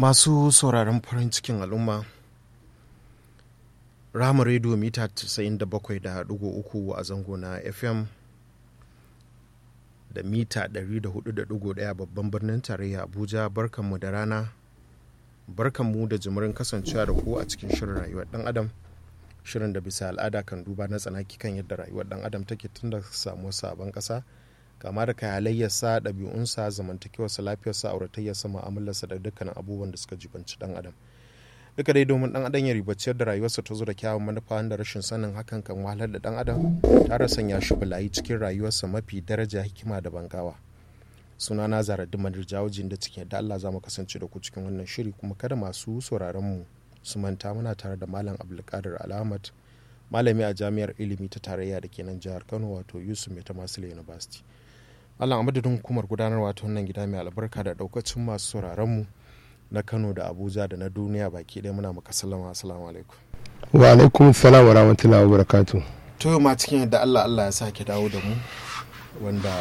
masu sauraron farin cikin al'umma rama rediyo mita 97.3 a zango na fm da mita 104.1 babban birnin tarayya abuja barkanmu da rana barkanmu da jimirin kasancewa da ku a cikin shirin rayuwar dan adam shirin da bisa al'ada kan duba na tsanaki kan yadda rayuwar dan adam take tun da samuwar sabon kasa kama da halayyarsa ɗabi'unsa zamantakewarsa lafiyarsa auratayyarsa mu'amalarsa da dukkanin abubuwan da suka jibanci dan adam duka dai domin dan adam ya ribaci da rayuwarsa ta zo da kyawun manufa da rashin sanin hakan kan wahalar da dan adam tare sanya shi bulayi cikin rayuwarsa mafi daraja hikima da bangawa suna na zara dimadir jawajin da cikin da Allah za mu kasance da ku cikin wannan shiri kuma kada masu sauraron mu su manta muna tare da malam abdulkadir alhamad malami a jami'ar ilimi ta tarayya da ke nan jihar kano wato yusuf mai ta masu university malam a madadin hukumar gudanarwa ta wannan gida mai albarka da daukacin masu sauraron mu na kano da abuja da na duniya baki ɗaya muna maka salama assalamu alaikum wa alaikum salam wa rahmatullahi wa barakatu to ma cikin yadda allah allah ya sake dawo da mu wanda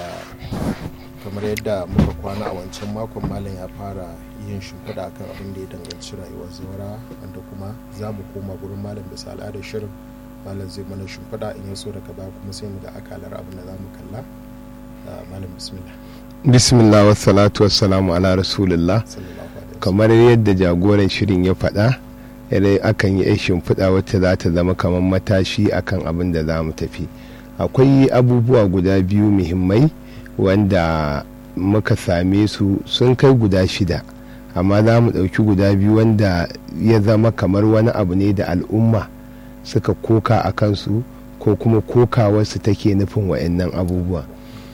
kamar yadda muka kwana a wancan makon malam ya fara yin shimfiɗa akan abin da ya danganci rayuwar zaura wanda kuma za mu koma gurin malam bisa al'adar shirin malam zai mana shimfiɗa in ya so daga baya kuma sai mu ga akalar abin da za mu kalla malam bismillah bismillah wa salatu wassalamu ala rasulillah kamar yadda jagoran shirin ya faɗa yadda akan yi shimfiɗa wacce za ta zama kamar matashi akan abin da za mu tafi akwai abubuwa guda biyu muhimmai wanda muka same su sun kai guda shida amma za mu ɗauki guda biyu wanda ya zama kamar wani abu ne da al'umma suka koka a kansu ko kuma kokawarsu take nufin wa'annan abubuwa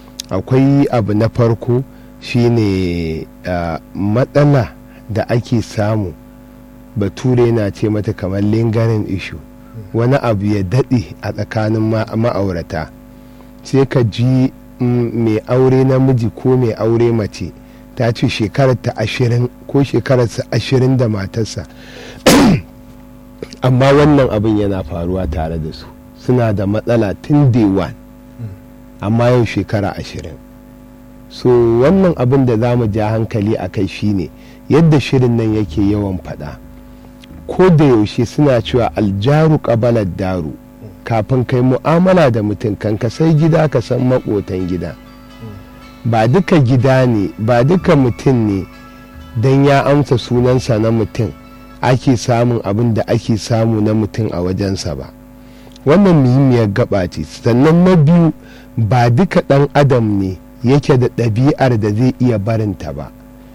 akwai abu na farko shine uh, matsala da ake samu bature na ce mata kamar lingering issue wani abu ya daɗe a tsakanin ma'aurata sai ka ji mai aure namiji ko mai aure mace ta ce shekarar ta ashirin ko shekararsa ashirin da matarsa amma wannan abin yana faruwa tare da su suna da matsala tun day one amma yau shekara ashirin so wannan abin da za mu ja hankali a kai shine yadda shirin nan yake yawan faɗa ko da yaushe suna cewa aljaru ƙabalar daru kafin kai mu'amala da mutum kan ka sai gida ka san maƙotan gida ba duka gida ne ba duka mutum ne don ya amsa sunansa na mutum ake samun abin da ake samu na mutum a wajensa ba wannan muhimmiyar gaba ce sannan na biyu ba duka ɗan adam ne yake da ɗabi'ar da zai iya barinta ba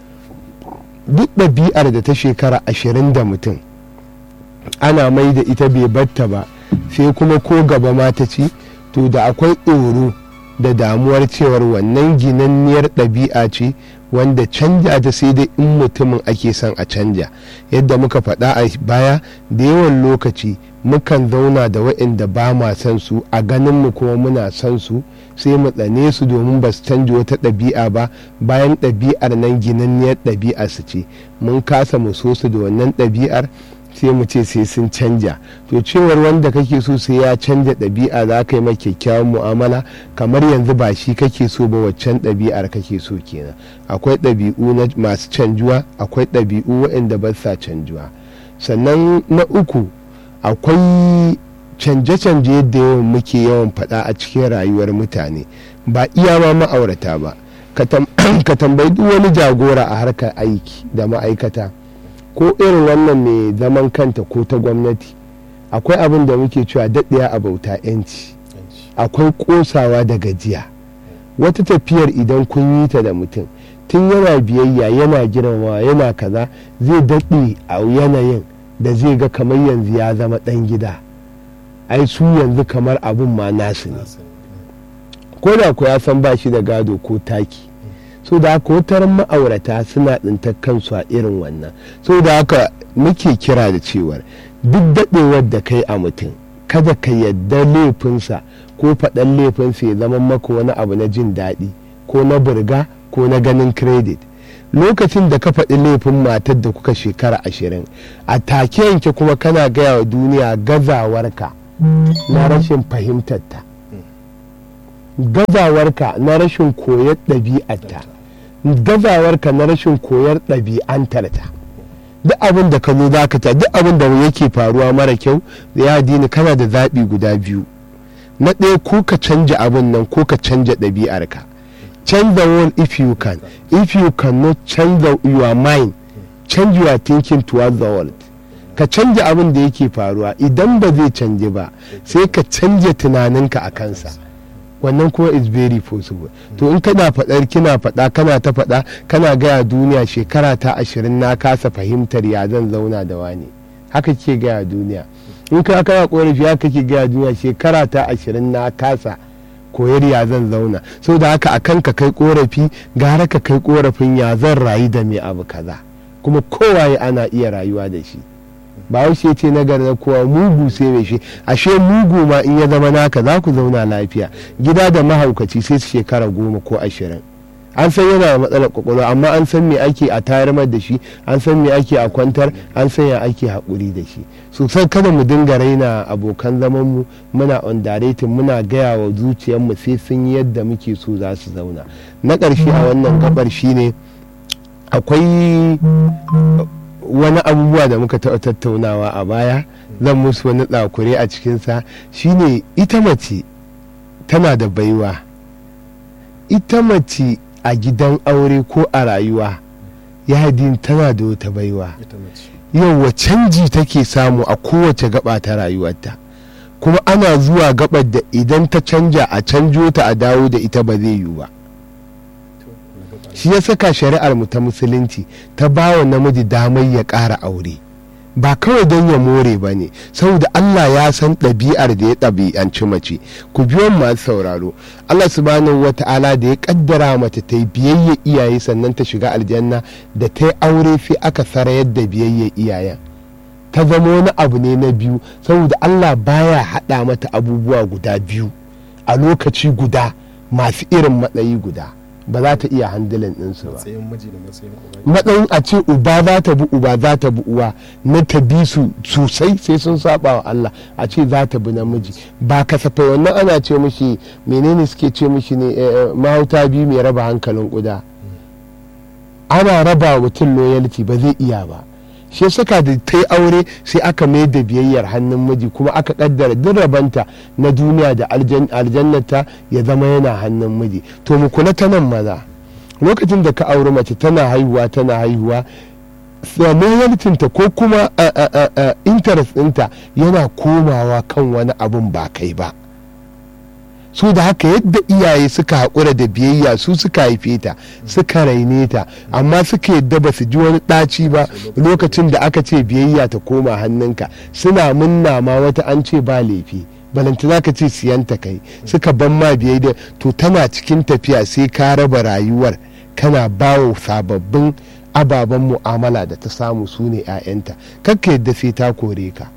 duk ɗabi'ar da ta shekara ashirin da mutum ana mai da ita bai batta ba sai kuma ko gaba ma ta ci to da akwai tsoro da damuwar cewar wannan ginanniyar ɗabi'a ce wanda canja ta sai dai in mutumin ake son a canja yadda muka faɗa a baya da yawan lokaci mukan zauna da waɗanda ba ma son su a ganin mu kuma muna son su sai mu tsane su domin ba su canja wata ɗabi'a ba bayan ɗabi'ar nan ginanniyar ɗabi'a su ce mun kasa mu so su da wannan ɗabi'ar sai mu ce sai sun canja to cewar wanda kake so sai ya canja ɗabi'a za ka yi mai kyakkyawan mu'amala kamar yanzu ba shi kake so ba waccan ɗabi'ar kake so kenan akwai ɗabi'u na masu canjuwa akwai ɗabi'u waɗanda ba sa canjuwa sannan na uku akwai canje-canje yadda yawan muke yawan faɗa a cikin rayuwar mutane ba iya ma ma'aurata ba ka tambayi duk wani jagora a harkar aiki da ma'aikata ko irin wannan mai zaman kanta ko ta gwamnati akwai abin da muke cewa daɗaya a bauta 'yanci akwai ƙosawa da gajiya wata tafiyar idan kun yi ta da mutum tun yana biyayya yana girmamawa yana kaza zai daɗe a yanayin da zai ga kamar yanzu ya zama ɗan gida ai su yanzu kamar abin ma nasu ne ko da ku ya san ba shi da gado ko taki so da haka wutar ma'aurata suna tsintar kansu a irin wannan so da haka muke kira da cewar duk daɗewar da kai a mutum kada ka yadda laifinsa ko faɗan laifinsa ya zama maka wani abu na jin daɗi ko na burga ko na ganin credit lokacin da ka faɗi laifin matar da kuka shekara ashirin a take yanke kuma kana gaya wa duniya gazawarka na rashin fahimtarta gazawarka na rashin koyar ɗabi'arta gazawarka na rashin koyar ɗabi'antarta duk abin da ka zo za ka ta duk abin da yake faruwa mara kyau da ya dini kana da zaɓi guda biyu na ɗaya ko ka canja abin nan ko ka canja ɗabi'arka change the world if you can if you cannot change the, your mind change your thinking towards the world ka canja abin da yake faruwa idan ba zai canje ba sai ka canja tunaninka a kansa wannan kuma is very possible to in kana faɗar kina faɗa kana ta faɗa kana gaya duniya shekara ta ashirin na kasa fahimtar ya zan zauna da wani haka ke gaya duniya in ka kana korafi haka ke gaya duniya shekara ta ashirin na kasa koyar ya zan zauna sau da haka akan ka kai korafi gara ka kai korafin ya zan rayu da mai abu kaza kuma kowaye ana iya rayuwa da shi ba haushe ce na gari na kowa mugu sai mai shi ashe mugu ma in ya zama naka za ku zauna lafiya gida da mahaukaci sai su shekara goma ko ashirin an san yana da matsalar kwakwalwa amma an san me ake a tayar da shi an san me ake a kwantar an san ya ake haƙuri da shi sosai kada mu dinga raina abokan zaman mu muna underrated muna gaya wa zuciyarmu sai sun yi yadda muke so za su zauna na ƙarshe a wannan gabar shine akwai wani abubuwa da muka taɓa tattaunawa a baya zan musu wani tsakure a cikinsa shine ita mace tana da baiwa ita mace a gidan aure ko a rayuwa yadin tana da wata baiwa yauwa canji take samu a kowace gaba ta rayuwarta kuma ana zuwa gabar da idan ta canja a canjo ta a dawo da ita ba zai yiwu ba shi ya saka shari'ar mu ta musulunci ta ba wa namiji damar ya ƙara aure ba kawai don ya more ba ne saboda Allah ya san ɗabi'ar da ya ɗabi'anci mace ku biyo masu sauraro Allah subhanahu wa ta'ala da ya ƙaddara mata ta yi biyayya iyaye sannan ta shiga aljanna da ta yi aure sai aka sarayar da biyayya iyayen ta zama wani abu ne na biyu saboda Allah baya haɗa mata abubuwa guda biyu a lokaci guda masu irin matsayi guda ba za ta iya handilin ɗinsu ba matsayin a ce uba za ta bi uba za ta bi uwa na ta bi su sosai sai sun saba wa Allah a ce za ta bi namiji ba kasafai wannan ana ce mishi menene suke ce mishi ne mahauta biyu mai raba hankalin kuda ana raba mutum loyalty ba zai iya ba shi saka da ta yi aure sai aka mai da biyayyar hannun miji kuma aka kaddara duk rabanta na duniya da aljannata ya zama yana hannun miji to mu kula ta nan maza lokacin da ka auri mace tana haihuwa tana haihuwa loyaltinta ko kuma interest ɗinta yana komawa kan wani abun ba kai ba su da haka yadda iyaye suka haƙura da biyayya su suka haife ta suka raine ta amma suka yadda ba su ji wani ɗaci ba lokacin da aka ce biyayya ta koma hannunka suna munna ma wata an ce ba laifi balanta za ka ce siyanta kai suka ban ma biyayya to tana cikin tafiya sai ka raba rayuwar kana bawo sababbin ababen mu'amala da ta samu su ne 'ya'yanta kakka yadda sai ta kore ka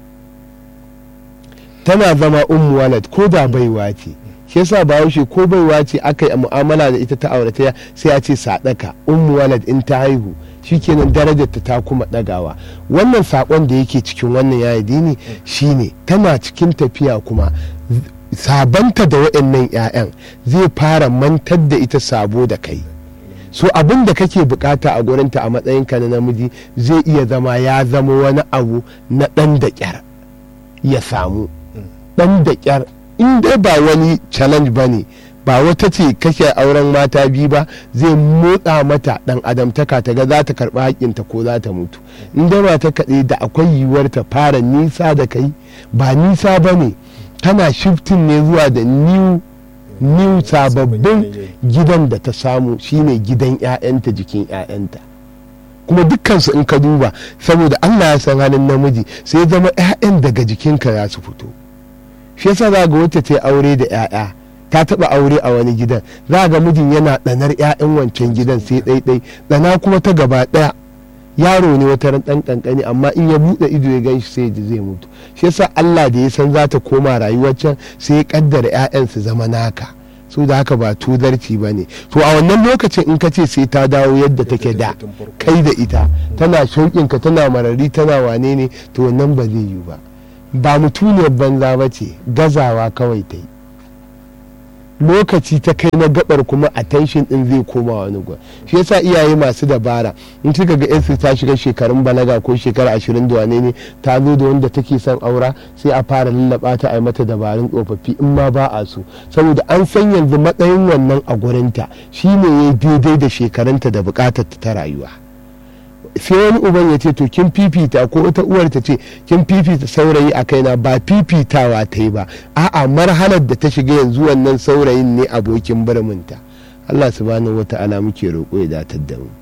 tana zama ummu walad ko da baiwa ce shi yasa bahaushe ko baiwa ce aka yi mu'amala da ita ta aurataya sai a ce sadaka ummu walad in ta haihu shikenan darajar ta ta kuma dagawa wannan sakon da yake cikin wannan yayi dini shine tana cikin tafiya kuma sabanta da waɗannan 'ya'yan zai fara mantar da ita sabo da kai so abin da kake bukata a gurinta a matsayinka na namiji zai iya zama ya zama wani abu na ɗan da ƙyar ya samu ɗan da ƙyar in dai ba wani challenge ba ne ba wata ce kake auren mata biyu ba zai motsa mata dan adamtaka ta ga za ta karɓi haƙƙinta ko za ta mutu in dai mata kaɗai da akwai yiwuwar ta fara nisa da kai ba nisa ba ne tana shifting ne zuwa da new new sababbin gidan da ta samu shine gidan 'ya'yanta jikin 'ya'yanta kuma dukkansu in ka duba saboda allah ya san halin namiji sai zama 'ya'yan daga jikinka za su fito shi yasa za ga wacce ta aure da 'ya'ya ta taba aure a wani gidan za ga mijin yana ɗanar 'ya'yan wancan gidan sai ɗaiɗai ɗana kuma ta gaba ɗaya yaro ne wata ran ɗan ƙanƙani amma in ya buɗe ido ya gan shi sai ji zai mutu shi yasa Allah da ya san za ta koma rayuwar can sai ya kaddara 'ya'yan su zama naka su da haka ba tuzarci ba ne to a wannan lokacin in ka ce sai ta dawo yadda take da kai da ita tana shauƙinka tana marari tana wane ne to wannan ba zai yiwu ba ba mutuniyar banza ba ce gazawa kawai ta yi lokaci ta kai na gabar kuma attention din zai koma wani gwa shi yasa iyaye masu dabara in kika ga yansu ta shiga shekarun balaga ko shekara ashirin da wane ne ta zo da wanda take son aura sai a fara lallaba ta a yi mata dabarun tsofaffi in ma ba a so saboda an san yanzu matsayin wannan a gurinta shine ya daidai da shekarunta da bukatar ta rayuwa sai wani uban ya ce to kin fifita ko wata uwar ta ce kin fifita saurayi a kaina ba fifitawa ta yi ba a'a marhalar da ta shiga yanzu wannan saurayin ne abokin birminta Allah subhanahu wata'ala muke roƙo ya datar da mu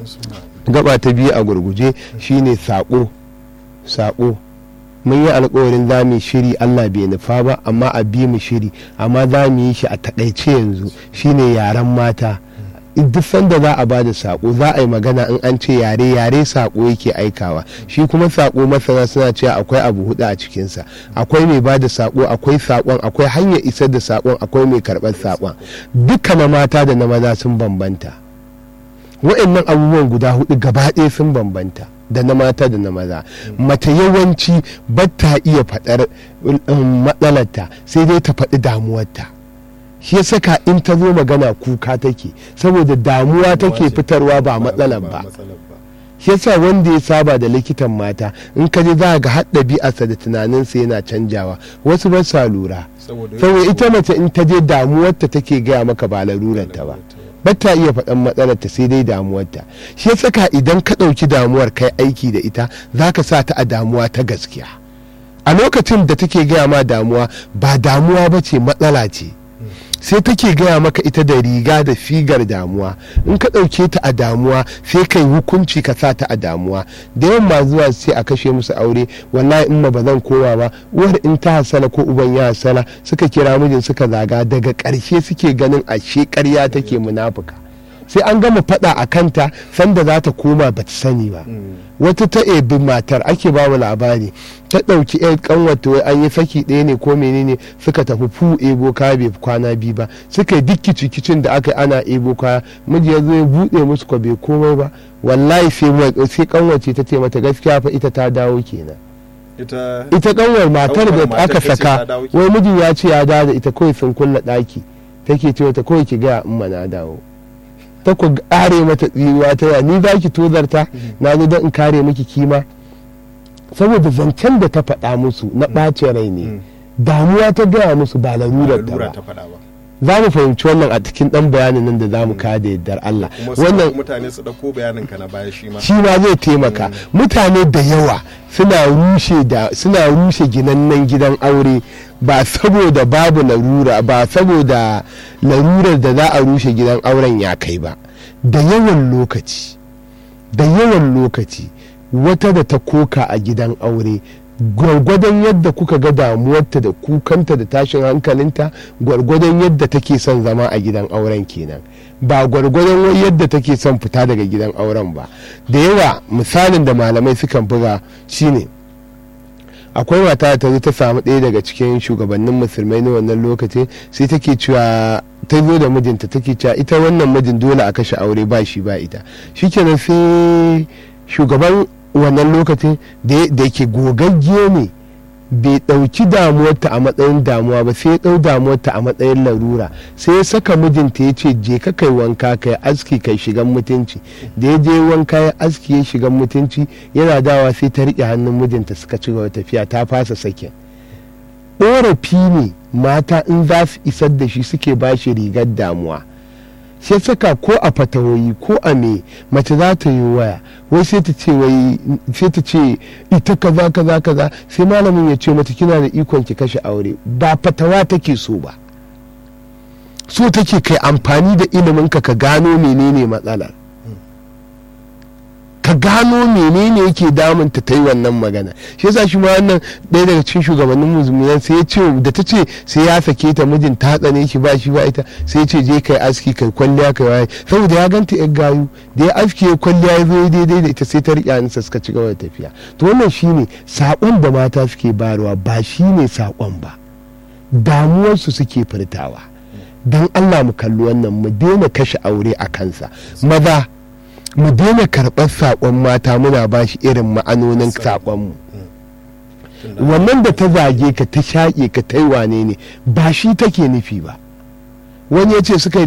gaba ta biyu a gurguje shine saƙo saƙo mun yi alkawarin za mu shiri Allah bai nufa ba amma a bi mu shiri amma za mu yi shi a taƙaice yanzu shine yaren mata duk sanda za a ba da sako za a yi magana in an ce yare yare sako yake aikawa shi kuma sako masana suna cewa akwai abu hudu a cikinsa akwai mai ba da sako akwai sakon akwai hanyar isar da sakon akwai mai karɓar sakon duka na mata da na maza sun bambanta wa'annan abubuwan guda hudu gaba ɗaya sun bambanta da na mata da na maza mace yawanci ba ta iya faɗar matsalarta sai dai ta faɗi damuwarta shi ya saka in ta zo magana kuka take saboda damuwa take fitarwa ba matsalar ba shi yasa wanda ya saba da likitan mata in ka je za ga har ɗabi'arsa da tunaninsa yana canjawa wasu ba sa lura saboda ita mace in ta je damuwarta take gaya maka ba larurarta ba bata iya faɗan matsalarta sai dai damuwarta shi ya saka idan ka ɗauki damuwar kai aiki da ita za ka sa ta a damuwa ta gaskiya a lokacin da take gaya ma damuwa ba damuwa ba ce matsala ce sai take gaya maka ita da riga da figar damuwa in ka ɗauke ta a damuwa sai kai hukunci ka sa ta a damuwa da yawan ma zuwa sai a kashe musu aure wallahi in ma ba zan kowa ba uwar in ta hasala ko uban ya hasala suka kira mijin suka zaga daga ƙarshe suke ganin ashe ƙarya take munafuka sai an gama faɗa a kanta sanda za ta koma ba ta sani ba wata ta ebi matar ake ba mu labari ta ɗauki yan kanwata wai an yi saki ɗaya ne ko menene suka tafi fu ebo kaya bai kwana biyu ba suka yi duk kicin da aka ana ebo kaya miji ya zo ya buɗe musu ko bai komai ba wallahi sai sai kanwace ta ce mata gaskiya fa ita ta dawo kenan ita kanwar matar da aka saka wai miji ya ce ya dawo da ita kawai sun kulla ɗaki take ce mata kawai ki gaya in na dawo ta ku kare mata tsiruwa ta ni za ki tozarta na zo don in kare miki kima saboda zancen da ta faɗa musu na ɓace rai ne damuwa ta gaya musu ba larurar ta ba za mu fahimci wannan a cikin ɗan bayanin nan da za mu kada yardar Allah wannan mutane su ɗauko bayanin ka na baya shi ma shi ma zai taimaka mutane da yawa suna rushe da suna rushe ginannen gidan aure ba saboda babu larura ba saboda larurar da za a rushe gidan auren ya kai ba da yawan lokaci da yawan lokaci wata da ta koka a gidan aure gwargwadon yadda kuka ga damuwarta da kukanta da tashin hankalinta gwargwadon yadda take son zama a gidan auren kenan ba gwargwadon yadda take son fita daga gidan auren ba da yawa misalin da malamai sukan buga shine akwai mata ta zo ta samu ɗaya daga cikin shugabannin musulmai na wannan lokaci sai take cewa ta zo da mijinta take cewa ita wannan mijin dole a kashe aure ba shi ba ita shikenan sai shugaban wannan lokacin da ke gogagge ne bai ɗauki damuwarta a matsayin damuwa ba sai ya ɗau damuwarta a matsayin larura sai ya saka mijinta ya ce je ka kai wanka kai aski kai shigan mutunci da ya je wanka ya aski ya shigan mutunci yana dawa sai ta riƙe hannun mijinta suka ci gaba tafiya ta fasa sakin ƙorafi ne mata in za su isar da shi suke ba shi rigar damuwa sai saka ko a fatawoyi ko a me mace za ta yi waya wai sai ta ce wai sai ta ce ita kaza kaza kaza sai malamin ya ce mata kina da ikon ki kashe aure ba fatawa take so ba so take kai amfani da ilimin ka ka gano menene matsalar ka gano menene yake damunta ta yi wannan magana shi yasa shi ma wannan ɗaya daga cikin shugabannin musulmiyan sai ya ce da ta ce sai ya sake ta mijin ta tsane shi ba shi ba ita sai ya ce je kai aski kai kwalliya kai waye saboda ya ganta yan gayu da ya aski ya kwalliya ya zo daidai da ita sai ta riƙe hannunsa suka ci gaba da tafiya to wannan shine saƙon da mata suke bayarwa ba shine saƙon ba damuwarsu suke furtawa don Allah mu kalli wannan mu daina kashe aure a kansa maza mu daina karɓar saƙon mata muna ba shi irin ma'anonin saƙonmu wannan da ta zage ka ta shaƙe ka ta yi wane ne ba shi take nufi ba wani ya ce suka yi